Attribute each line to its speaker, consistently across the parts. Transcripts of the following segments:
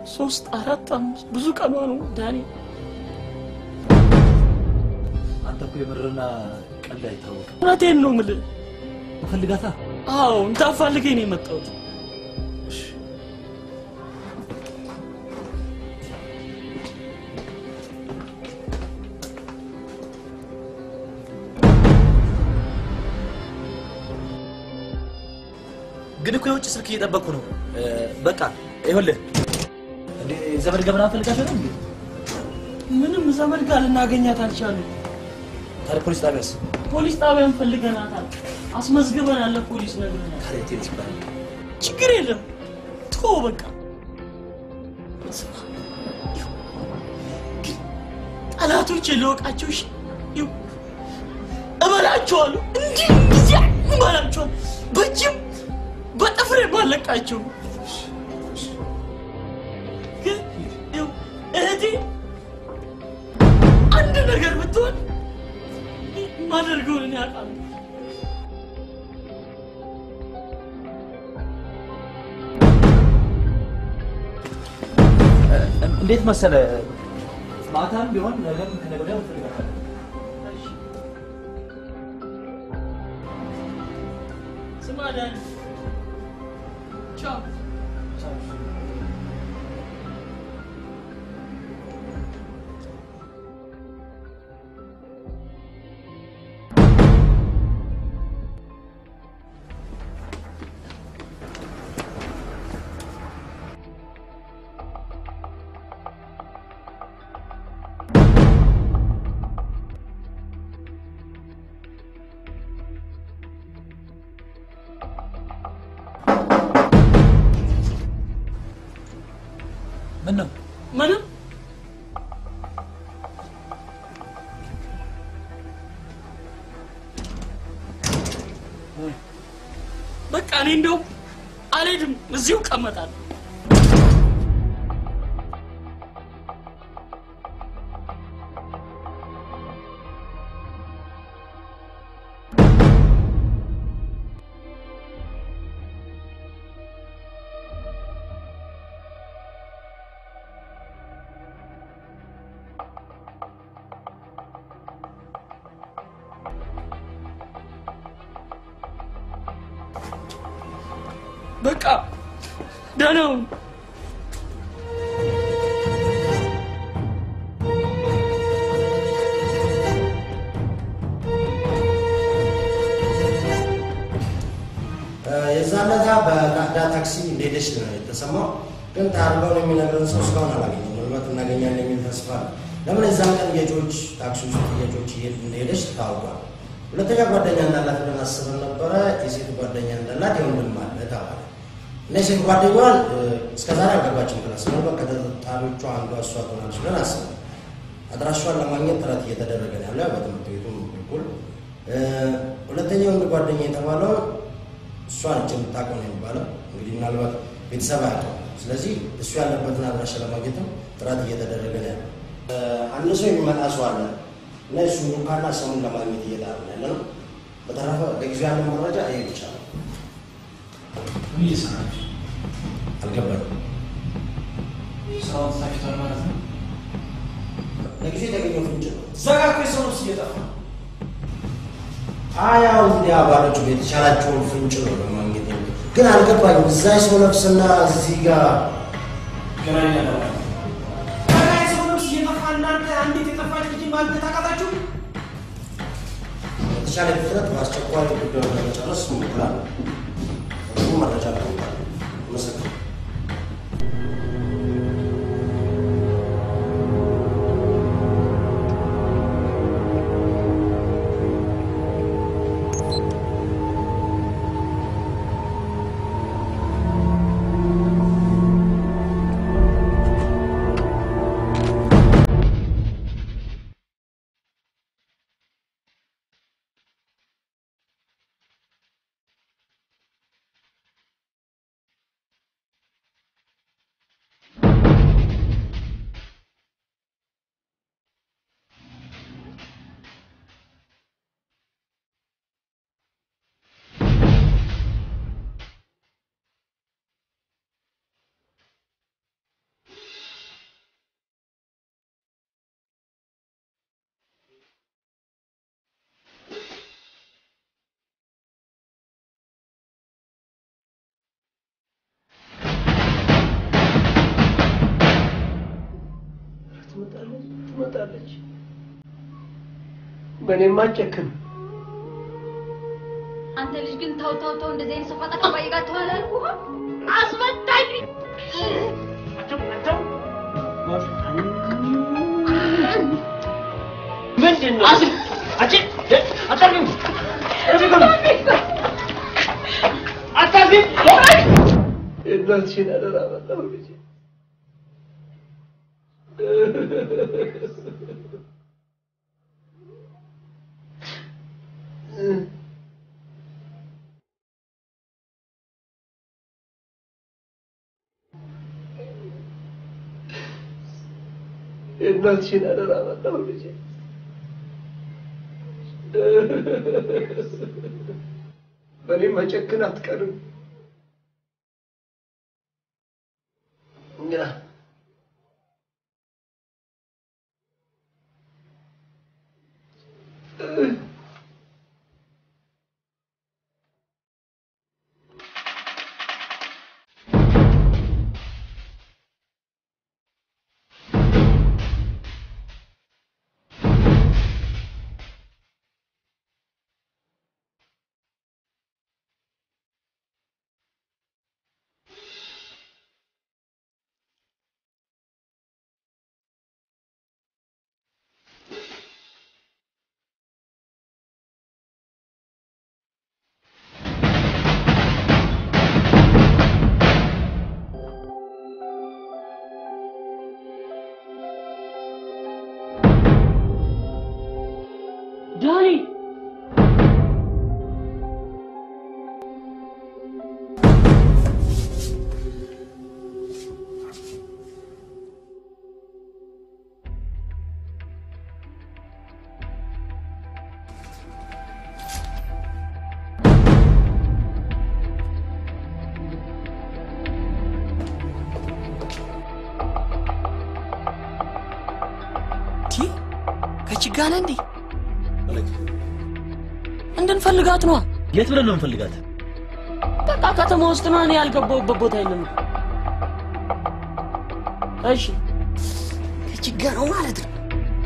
Speaker 1: ሶስት አራት አምስት ብዙ ቀኗ ነው ዳኒ።
Speaker 2: አንተ እኮ የምርና ቀልድ አይታወቅም።
Speaker 1: እውነቴን ነው የምልህ።
Speaker 2: ፈልጋታ
Speaker 1: አዎ እንዳፋልገኝ ነው የመጣሁት።
Speaker 2: ግን እኮ የውጭ ስልክ እየጠበቅኩ ነው። በቃ ይኸውልህ እንዴ ዘመድ ገብና ፈልጋት ነው እንዴ?
Speaker 1: ምንም ዘመድ ጋር ልናገኛት አልቻሉም።
Speaker 2: ታዲያ ፖሊስ ጣቢያስ?
Speaker 1: ፖሊስ ጣቢያን ፈልገናታል። አስመዝግበናል፣ ለፖሊስ ነግረናል።
Speaker 2: ታዲያ ቴኒስ ይባላል።
Speaker 1: ችግር የለም ቶ በቃ ስማ፣ ይኸው፣ ግን ጠላቶች ልወቃቸው እሺ፣ ይኸው፣ እበላቸዋለሁ፣ እንዲህ እንዲህ እበላቸዋለሁ፣ በእጅም በጥፍሬ ባለቃቸው። ግን ይኸው እህቴ አንድ ነገር ብትሆን ማደርገውን እኔ አውቃለሁ።
Speaker 2: እንዴት መሰለ ማታም ቢሆን ነገም ከነገ ወዲያ እንፈልጋታለን።
Speaker 1: ስማ ዳኒ፣ ቻው።
Speaker 2: ምን ነው
Speaker 1: ምንም በቃ እኔ እንደው አልሄድም፣ እዚሁ እቀመጣለሁ። በቃ ደህና ሁን።
Speaker 3: የዛን ዕለት በቃዳ ታክሲ እንደሄደች ነው የተሰማው። ግን ታርጋውን የሚነግረን ሰው እስካሁን አላገኘም። ምናልባት እናገኛለን የሚል ተስፋ አለ። ለምን የዛን ቀን የጆች ታክሲ ውስጥ የጆች እንደሄደች ታውቋል። ሁለተኛ ጓደኛ እንዳላት ብለን አስበን ነበረ። የሴት ጓደኛ እንዳላት የወንድም አለ ተባለ እና የሴት ጓደኛዋን እስከዛሬ አልገባችም ክላስ። ምናልባት ከተጠርጣሪዎቿ አንዷ እሷ ትሆናለች ብለን አስበን አድራሿን ለማግኘት ጥረት እየተደረገ ነው ያለ በትምህርት ቤቱ በኩል። ሁለተኛ ወንድ ጓደኛ የተባለው እሷ ነች የምታውቀው ነው የሚባለው። እንግዲህ ምናልባት ቤተሰብ አያውቀው። ስለዚህ እሱ ያለበትን አድራሻ ለማግኘትም ጥረት እየተደረገ ነው ያለው። አንድ ሰው የሚመጣ ሰው አለ እና እሱ ሉካና ስሙን ለማግኘት እየጣር ያለ ነው። በተረፈ ለጊዜው ያለ መረጃ ይሄ ብቻ ነው።
Speaker 4: ምን እየሰራችሁ?
Speaker 3: አልገባኝም።
Speaker 4: ስራውን ትታችኋል ማለት ነው?
Speaker 3: ለጊዜው የተገኘው ፍንጭ ነው።
Speaker 4: ዘጋ እኮ የሰው ነፍስ እየጠፋ ነው።
Speaker 3: አያው እንግዲህ አባሎቹ የተቻላቸውን ፍንጭ ነው ለማግኘት ነው። ግን አልገባኝም። እዛ የሰው ነፍስና እዚህ ጋር
Speaker 4: ይገናኛል አለ። ዘጋ የሰው ነፍስ እየጠፋ እናንተ አንዲት የጠፋች ልጅ ማግኘት አቃታችሁ?
Speaker 3: በተቻለ ፍጥነት በአስቸኳይ ጉዳዩን ለመጨረስ እንሞክራለን። ብዙ መረጃ ለመውጣት መሰግናለሁ።
Speaker 4: ትላለች። በእኔም አጨክም
Speaker 5: አንተ ልጅ ግን ተው ተው ተው፣ እንደዚህ አይነት ሰፋጣ ከባይ ጋር ተዋል አልኩህ። አስፈታኝ።
Speaker 4: ምንድን ነው? የእናትሽን አደራ በጣም ልጄ የእናትሽን አደራ በጣም ልጄ በእኔ መጨክን አትቀርም። ያ
Speaker 1: ዳኒ ቲ ከችጋነ እንዴ እንድንፈልጋት ነዋ።
Speaker 2: የት ብለን ነው የምንፈልጋት?
Speaker 1: በቃ ከተማ ውስጥ ነው። እኔ ያልገባሁበት ቦታ የለም። እሺ ከችጋ ነው ማለት ነው።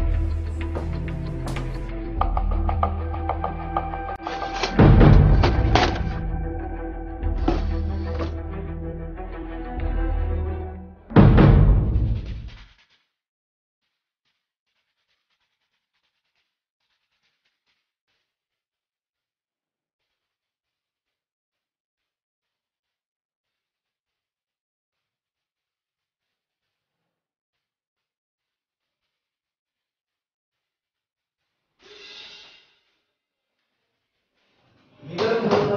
Speaker 4: የሚገርም ቦታ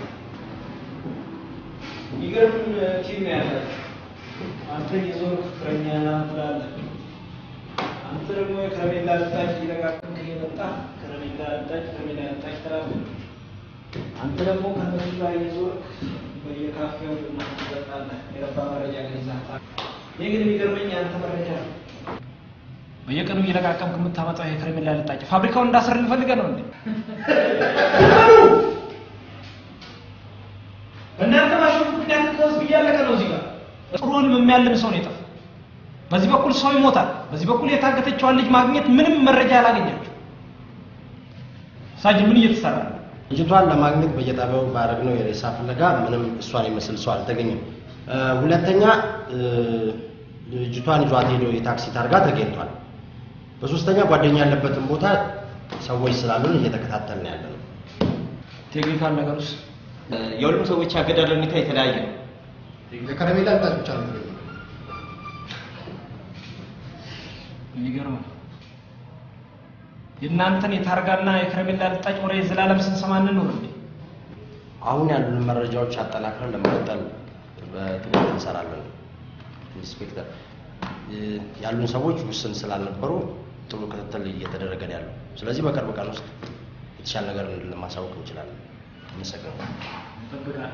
Speaker 4: የሚገርም ቲም ነው ያላችሁ። አንተ የዞር ፍቅረኛ ትላለህ። አንተ ደግሞ የከረሜላ ልጣጭ እየለቃቀምክ እየመጣ ከረሜላ ልጣጭ ከረሜላ ልጣጭ ትላለህ። አንተ ደግሞ ከነሱ ጋር እየዞርክ በየካፌው ቡና ትጠጣለህ። የረባ መረጃ ግን ይዘህ እኔ ግን የሚገርመኝ የአንተ መረጃ ነው። በየቀኑ እየለቃቀምክ የምታመጣው የከረሜላ ልጣጭ ፋብሪካውን እንዳስር ልፈልገህ ነው እንዴ? በእናንተ ማሽን ምክንያት ህዝብ እያለቀ ነው። እዚህ ጋር ጥሩ ህልም የሚያልም ሰው ነው የጠፋው። በዚህ በኩል ሰው ይሞታል፣ በዚህ በኩል የታገተችዋን ልጅ ማግኘት ምንም መረጃ ያላገኛችሁ። ሳጅን ምን እየተሰራ ነው?
Speaker 3: ልጅቷን ለማግኘት በየጣቢያው ባደረግነው የሬሳ ፍለጋ ምንም እሷን የሚመስል ሰው አልተገኘም። እ፣ ሁለተኛ እ፣ ልጅቷን ይዟት ሄዶ የታክሲ ታርጋ ተገኝቷል። በሶስተኛ ጓደኛ ያለበትን ቦታ ሰዎች ስላሉን እየተከታተልን ያለ ነው።
Speaker 4: ቴክኒካል ነገር ውስጥ
Speaker 6: የሁሉም ሰዎች አገዳደል ሁኔታ የተለያየ ነው።
Speaker 7: የከረሜላ ልጣጭ ብቻ ነው የሚገኘው።
Speaker 4: የሚገርም ነው። የእናንተን የታርጋና የከረሜላ ልጣጭ ወሬ ዘላለም ስንሰማ እንኖር እንዴ?
Speaker 3: አሁን ያሉን መረጃዎች አጠናክረን ለመቀጠል በትምህርት እንሰራለን። ኢንስፔክተር እ፣ ያሉን ሰዎች ውስን ስላልነበሩ ጥሩ ክትትል እየተደረገ ነው ያለው። ስለዚህ በቅርብ ቀን ውስጥ የተሻለ ነገር ለማሳወቅ እንችላለን። አመሰግናለሁ።
Speaker 4: እንጠብቃለን።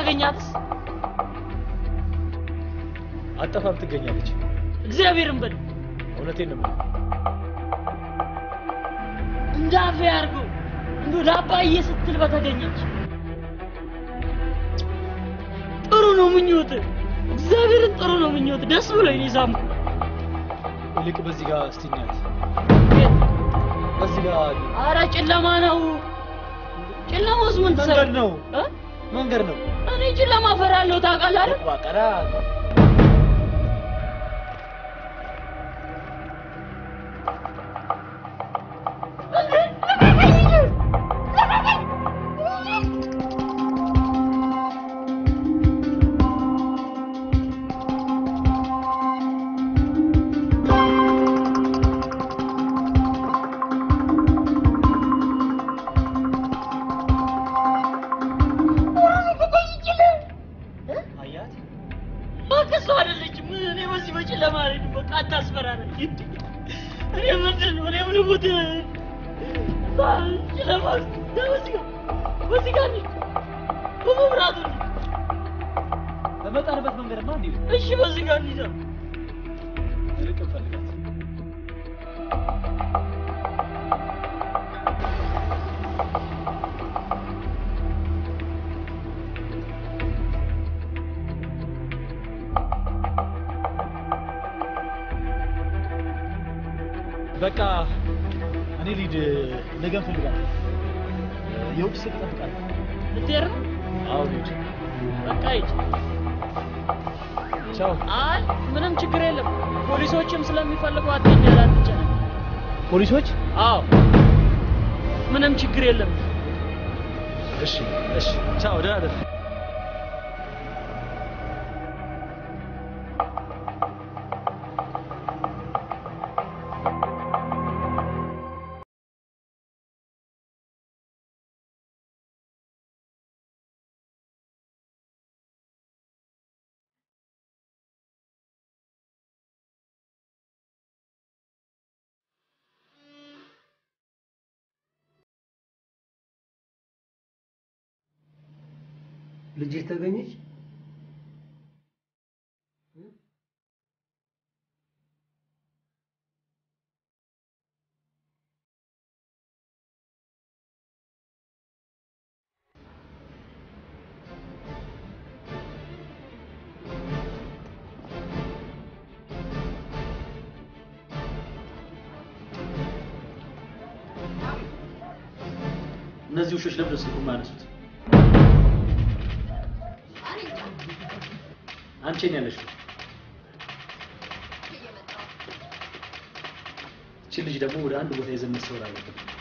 Speaker 1: ባገኛትስ?
Speaker 2: አጠፋም ትገኛለች።
Speaker 1: እግዚአብሔርን በል
Speaker 2: እውነቴን ነው የምልህ።
Speaker 1: እንዳፌ አድርገው እንዶ ለአባዬ ስትል በተገኘች ጥሩ ነው ምኞት። እግዚአብሔርን ጥሩ ነው ምኞት። ደስ ብሎኝ ነው የሳምኩ።
Speaker 2: ይልቅ በዚህ ጋር እስቲ እናያት። በዚህ ጋር
Speaker 1: አረ ጨለማ ነው። ጨለማ ውስጥ ምን ትሰራ?
Speaker 2: መንገድ ነው
Speaker 1: እ?
Speaker 2: መንገድ ነው።
Speaker 1: እኔ ጨለማ እፈራለሁ ታውቃለህ አይደል?
Speaker 2: ዋቀራ አያት
Speaker 1: እባክህ እሷ አይደለችም። እኔ በዚህ በጨለማ አልሄድም። በቃ አታስፈራራኝ። እኔ ምንድን ነው እኔ ምን ሙት ጨለማ ውስጥ በዚህ ጋር በዚህ ጋር እንሂድ። በመብራቱ እንሂድ።
Speaker 2: በመጣንበት መንገድማ እንዲሁ
Speaker 1: እሺ በዚህ ጋር እንሂድ።
Speaker 2: ይልቅ እንፈልጋት። በቃ እኔ ሊድ ነገ እንፈልጋለን። የውጭ ስልክ እጠብቃለሁ።
Speaker 1: ልትሄድ ነው?
Speaker 2: አዎ ሊድ
Speaker 1: በቃ ሂድ።
Speaker 2: ቻው።
Speaker 1: አይ ምንም ችግር የለም። ፖሊሶችም ስለሚፈልጉ አትኛል አትጨነቅ።
Speaker 2: ፖሊሶች?
Speaker 1: አዎ ምንም ችግር የለም።
Speaker 2: እሺ እሺ። ቻው። ደህና ደር
Speaker 3: ልጅህ ተገኘች?
Speaker 2: እነዚህ ውሾች ለምን ስልኩ የማያነሱት? አንቺ ነው ያለሽው። እቺ ልጅ ደግሞ ወደ አንድ ቦታ ይዘን መሰወር አለብን።